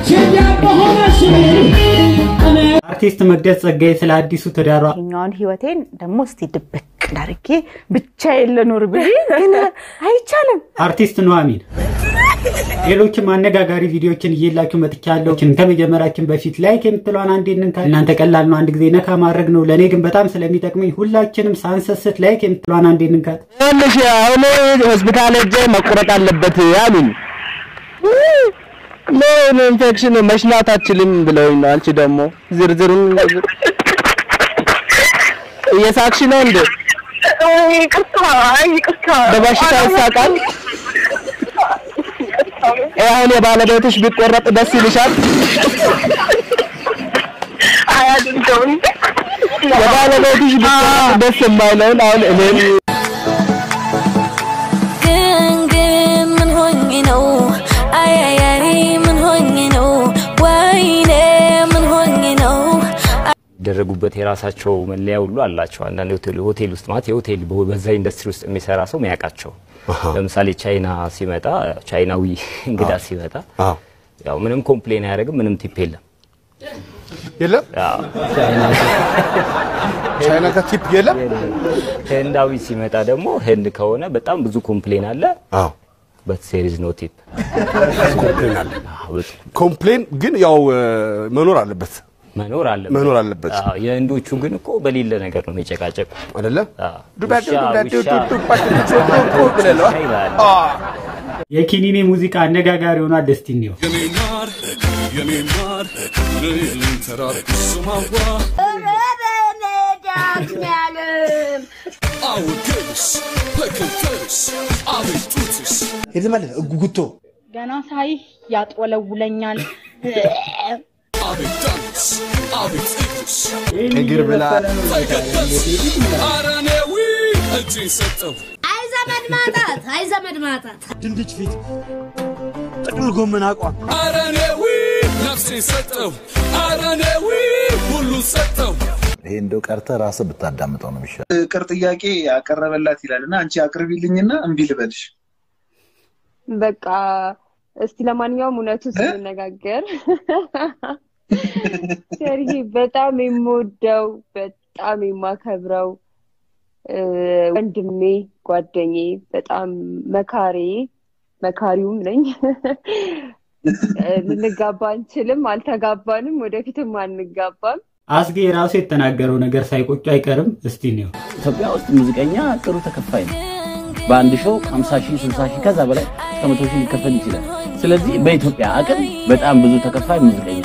አርቲስት መቅደስ ጸጋዬ ስለ አዲሱ ትዳሯ ይሄኛውን ህይወቴን ደግሞ እስቲ ድብቅ ዳርጌ ብቻዬን ልኖር ብል ግን አይቻልም። አርቲስት ኑሐሚን ሌሎችም አነጋጋሪ ቪዲዮዎችን እየላችሁ መጥቻለሁ። ከመጀመራችን በፊት ላይክ የምትለዋን አንዴ እንንካ። እናንተ ቀላል ነው፣ አንድ ጊዜ ነካ ማድረግ ነው። ለእኔ ግን በጣም ስለሚጠቅመኝ ሁላችንም ሳንሰስት ላይክ የምትለዋን አንዴ እንንካት። ትንሽ አሁን ሆስፒታል ሄጄ መቆረጥ አለበት አሉኝ። ምን ኢንፌክሽን መሽናት አችልም ብለውኝ ነው። አንቺ ደግሞ ዝርዝሩን እየሳቅሽ ነው እንዴ? በበሽታ ይሳቃል። ይሄ አሁን የባለቤትሽ ቢቆረጥ ደስ ይልሻል? የባለቤትሽ ቢቆረጥ ደስ የማይለውን አሁን እኔም ግን ግን ምን ሆኜ ነው አያያሪ ምን ሆኜ ነው ወይኔ ምን ሆኜ ነው የሚደረጉበት የራሳቸው መለያ ሁሉ አላቸው። አንዳንድ ሆቴል ሆቴል ውስጥ ማለት የሆቴል በዛ ኢንዱስትሪ ውስጥ የሚሰራ ሰው የሚያውቃቸው ለምሳሌ ቻይና ሲመጣ ቻይናዊ እንግዳ ሲመጣ ያው ምንም ኮምፕሌን አያደርግም፣ ምንም ቲፕ የለም። የለም ያው ቻይና ጋር ቲፕ የለም። ህንዳዊ ሲመጣ ደግሞ ህንድ ከሆነ በጣም ብዙ ኮምፕሌን አለ፣ አዎ በት ሴሪዝ ኖ ቲፕ። ኮምፕሌን አለ። ኮምፕሌን ግን ያው እ፣ መኖር አለበት መኖር አለበት መኖር አለበት አዎ፣ የህንዶቹ ግን እኮ በሌለ ነገር ነው የሚጨቃጨቁ። አይደለ? አዎ፣ ዱባ ውሻ- ዱባ ዱባ ውሻ- ዱባ ዱባ ዱባ ብለህ ይላል። የኪኒኔ ሙዚቃ አነጋጋሪ ሆኗል። ደስቲኒ ነው። የተመለሰ ጉጉቶ ገና ሳይህ ያጥወለውለኛል። እግር ብላ አይ ዘመድ ማጣት አይ ዘመድ ማጣት ድንች ፊት ጥቅል ጎመን አቋም ይሄ እንደው ቀርተ ራስህ ብታዳምጠው ነው የሚሻለው። ፍቅር ጥያቄ ያቀረበላት ይላል እና አንቺ አቅርቢልኝና እምቢ ልበልሽ። በቃ እስቲ ለማንኛውም እውነቱን ስንነጋገር ሰርጌ በጣም የምወደው በጣም የማከብረው እ፣ ወንድሜ ጓደኛዬ በጣም መካሬ መካሪውም ነኝ። እ፣ ልንጋባ አንችልም፣ አልተጋባንም፣ ወደፊትም አንጋባም። አስጌ ራሱ የተናገረው ነገር ሳይቆጩ አይቀርም። እስቲ ነው ኢትዮጵያ ውስጥ ሙዚቀኛ ጥሩ ተከፋይ ነው። በአንድ ሾው 50 ሺህ 60 ሺህ ከዛ በላይ እስከ 100 ሺህ ሊከፈል ይችላል። ስለዚህ በኢትዮጵያ አቅም በጣም ብዙ ተከፋይ ሙዚቀኛ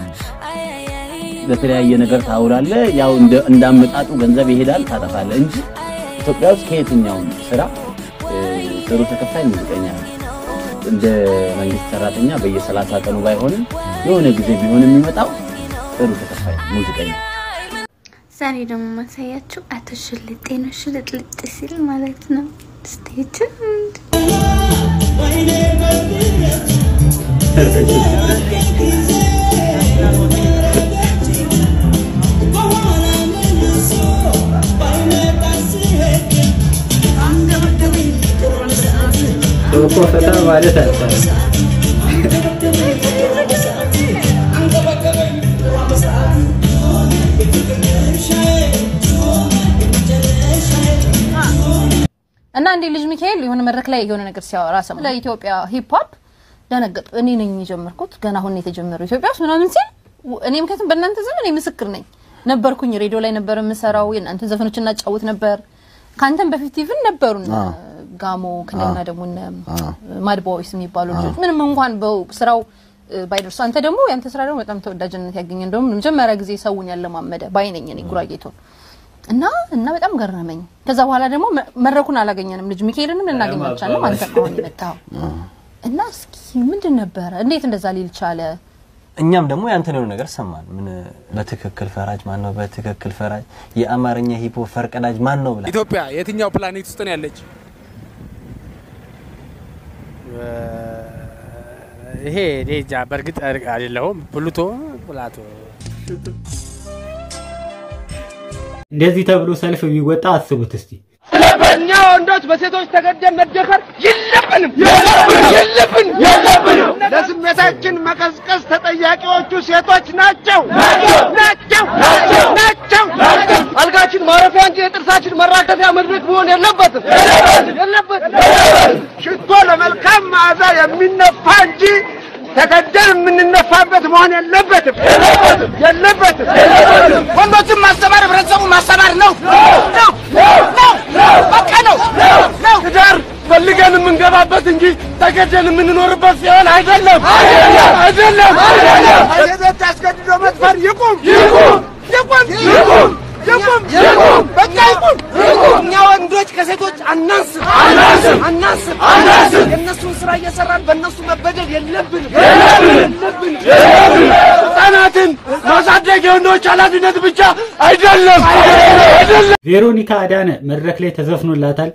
ለተለያየ ነገር ታውላለ። ያው እንደ- እንዳመጣጡ ገንዘብ ይሄዳል፣ ታጠፋለ እንጂ ኢትዮጵያ ውስጥ ከየትኛውም ስራ እ፣ ጥሩ ተከፋይ ሙዚቀኛ ነው። እንደ መንግስት ሰራተኛ በየሰላሳ ቀኑ ባይሆንም የሆነ ጊዜ ቢሆን የሚመጣው ጥሩ ተከፋይ ሙዚቀኛ ዛሬ ደግሞ ማሳያችሁ አቶ ሽልጤ ነው። ሽልጥልጥ ሲል ማለት ነው። ስቴችን እኮ ፈታ ማለት አለ እና እንዴ ልጅ ሚካኤል የሆነ መድረክ ላይ የሆነ ነገር ሲያወራ ሰማ። ለኢትዮጵያ ሂፕ ሆፕ ደነገጥኩ። እኔ ነኝ የጀመርኩት ገና አሁን ነው የተጀመረው ኢትዮጵያ ውስጥ ምናምን ሲል ው- እኔ ምክንያቱም በእናንተ ዘመን እኔ ምስክር ነኝ ነበርኩኝ። ሬዲዮ ላይ ነበር የምሰራው የእናንተን ዘፈኖች እናጫውት ነበር። ከአንተም በፊት ኢቭን ነበሩ እነ ጋሞ ከነገና ደግሞ እነ ማድ ቦይስ የሚባሉ ልጆች ምንም እንኳን በው- ስራው እ፣ ባይደርሱ አንተ ደግሞ ያንተ ስራ ደግሞ በጣም ተወዳጅነት ያገኘ እንደውም መጀመሪያ ጊዜ ሰውን ያለማመደ ባይነኝ እኔ ጉራጌቶን እና እና በጣም ገረመኝ። ከዛ በኋላ ደግሞ መ- መድረኩን አላገኘንም። ልጅ ሚካኤልንም ልናገኝ አልቻልንም። አንተ ነው አሁን የመጣኸው እና እስኪ ምንድን ነበረ? እንዴት እንደዛ ሊል ቻለ? እኛም ደግሞ ያንተን የሆነ ነገር ሰማን። ምን በትክክል ፈራጅ ማን ነው? በትክክል ፈራጅ የአማርኛ ሂፖ ፈርቀዳጅ ማን ነው ብላ ኢትዮጵያ የትኛው ፕላኔት ውስጥ ነው ያለች? ይሄ እኔ እንጃ በእርግጥ አይደለሁም። ፕሉቶ ፕላቶ እንደዚህ ተብሎ ሰልፍ ቢወጣ አስቡት እስቲ። እኛ ወንዶች በሴቶች ተገደን መደፈር የለብንም የለብን የለብንም። ለስሜታችን መቀዝቀዝ ተጠያቂዎቹ ሴቶች ናቸው ናቸው ናቸው። አልጋችን ማረፊያ እንጂ የጥርሳችን መራገፊያ መድረክ መሆን የለበትም የለበትም። ሽቶ ለመልካም መዓዛ የሚነፋ እንጂ ተገደን የምንነፋበት መሆን የለበትም የለበትም። ወንዶችን ማስተማር ህብረተሰቡን ማስተማር ነው ነው ነው በቃ ነው ነው። ትዳር ፈልገን የምንገባበት እንጂ ተገደን የምንኖርበት ሲሆን አይደለም አይደለም። ሴቶች አስገድዶ መድፈር ይቁም ይቁም ይቁም ይቁም ይቁም ይቁም በቃ ይቁም እኛ ወንዶች ከሴቶች አናንስም አናንስም አናንስም አናንስም። የእነሱን ስራ እየሰራን በእነሱ መበደል የለብንም የለብንም የለብንም። ህጻናትን ማሳደግ የወንዶች ኃላፊነት ብቻ አይደለም አይደለም። ቬሮኒካ አዳነ መድረክ ላይ ተዘፍኖላታል።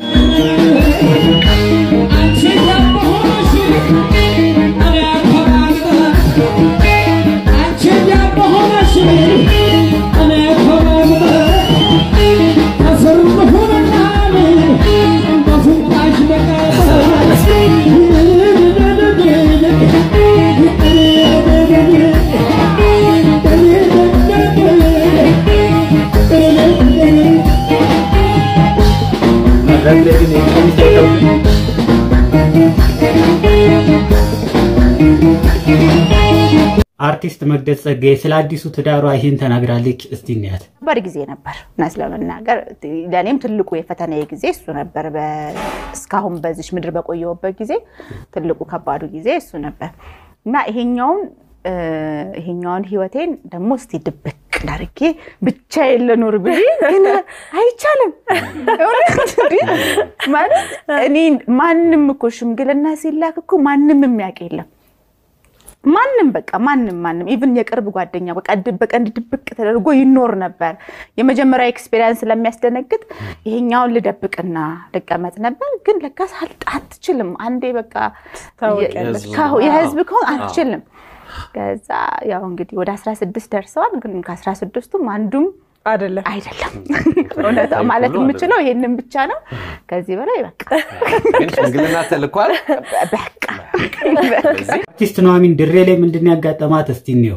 መድረክ ላይ ግን የቀሚስ አይተው አርቲስት መቅደስ ጸጋዬ ስለ አዲሱ ትዳሯ ይህን ተናግራለች። እስቲ እንያት። ከባድ ጊዜ ነበር እውነት ለመናገር ለእኔም ትልቁ የፈተናዬ ጊዜ እሱ ነበር። በ- እስካሁን በዚች ምድር በቆየሁበት ጊዜ ትልቁ ከባዱ ጊዜ እሱ ነበር እና ይሄኛውን እ፣ ይሄኛውን ህይወቴን ደግሞ እስቲ ድብቅ አድርጌ ብቻዬን ልኑር ብል ግን አይቻልም። እውነት እንዴ! ማለት እኔ ማንም እኮ ሽምግልና ሲላክ እኮ ማንም የሚያውቅ የለም ማንም በቃ ማንም ማንም ኢቭን የቅርብ ጓደኛ በቃ ድ- በቀንድ ድብቅ ተደርጎ ይኖር ነበር። የመጀመሪያ ኤክስፔሪንስ ስለሚያስደነግጥ ይሄኛውን ልደብቅና ልቀመጥ ነበር። ግን ለካስ አል- አትችልም። አንዴ በቃ ታወቂያለሽ። ከ- የህዝብ ከሆን አትችልም። ከዛ ያው እንግዲህ ወደ 16 ደርሰዋል። ግን ከ16ቱም አንዱም አይደለም አይደለም እውነት ማለት የምችለው ይሄንን ብቻ ነው። ከዚህ በላይ በቃ ግን ሽምግልና ተልኳል። በቃ አርቲስት ኑሐሚን ድሬ ላይ ምንድን ነው ያጋጠማት? እስቲ እንየው።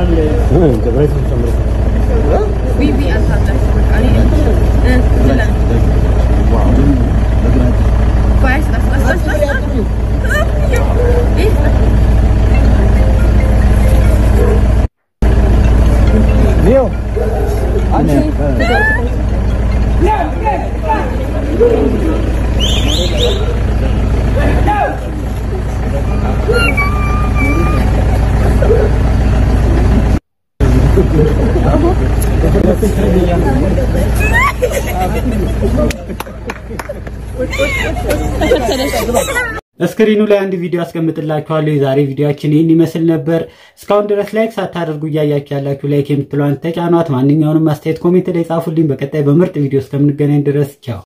እስክሪኑ ላይ አንድ ቪዲዮ አስቀምጥላችኋለሁ። የዛሬ ቪዲዮችን ይህን ይመስል ነበር። እስካሁን ድረስ ላይክ ሳታደርጉ እያያችሁ ያላችሁ ላይክ የምትለዋን ተጫኗት። ማንኛውንም አስተያየት ኮሜንት ላይ ጻፉልኝ። በቀጣይ በምርጥ ቪዲዮ እስከምንገናኝ ድረስ ቻው።